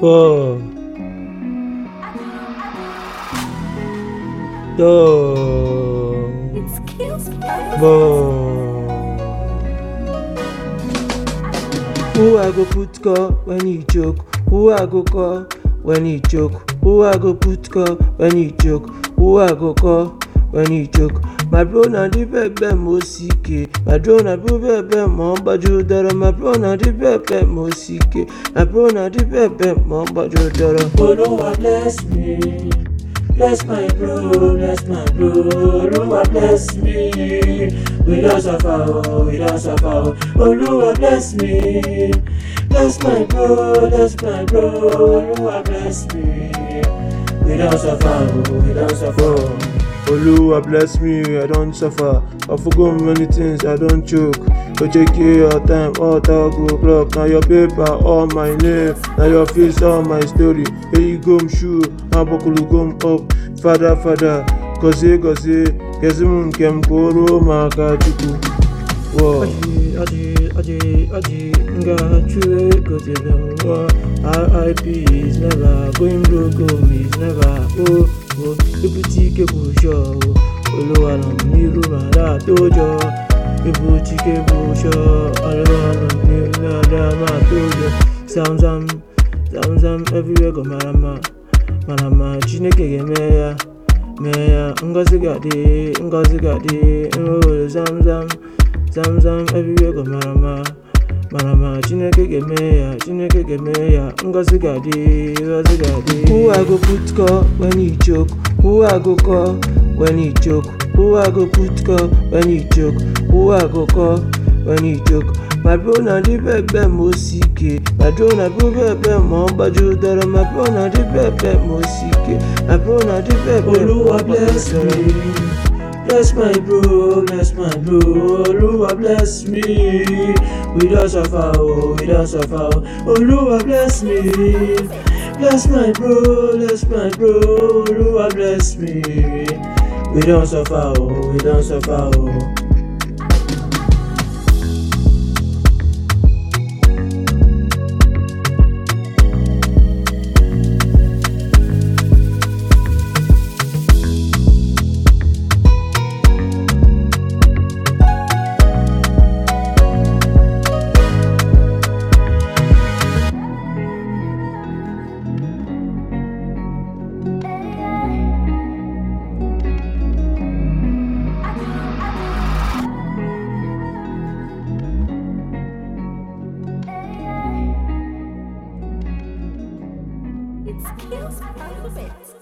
Ball. Dog. It kills me. Ball. Who I go put call when he joke? Who I go call when he joke? Who I go put call when he joke? Who I go call when he joke? My bro na the bebe mo sike. My bro na the bebe mo baju dara. My bro na the bebe mo sike. My bro na the bebe mo baju dara. Olúwa bless me. Bless my bro, bless my bro. Olúwa bless me. We don suffer, oh, we don suffer. oh. Olúwa bless me. Bless my bro, bless my bro. Olúwa bless me. We don suffer, oh, we don suffer. oh. Oluwa bless me, I don suffer. I forgot many things, I don choke. Ojeke your time, all talk go block. Na your paper, all my name. Na your face, all my story. Eyi gom shoe, abokulu gom up. Fada fada, gozie gozie, kezi m nke m kwụrụ maka Chukwu. Wow. Aji aji aji aji nga chue gozile nwa RIP is never going broke home is never oh oh ebute ike bụ sure oh Olúwa nọ m n'iru ma daa tojọ ebute ike bụ sure Olúwa nọ m n'iru ma daa ma tojọ zam zam zam zam everywhere go mara mma mara mma Chineke ga-eme ya mee ya ngọzi ga-adị ngọzi ga-adị nrụrụ zam zam zam zam everywhere go mara mma mara mma chineke ga-eme ya chineke ga-eme ya ngọzi ga-adị ngọzi ga-adị who i go put call when he choke who i go call when he choke who i go put call when he choke who i go call when he choke my bro na the bebe mo sike my bro na the bebe mo gbaju dara my bro na the bebe mo sike my bro na the bebe mo Olúwa bless gbaju dara. me. Bless my bro, bless my bro. Olúwa bless me. We don suffer, oh, we don suffer. oh. Olúwa bless me. Bless my bro, bless my bro. Olúwa bless me. We don suffer, oh, we don suffer. oh. It kills me.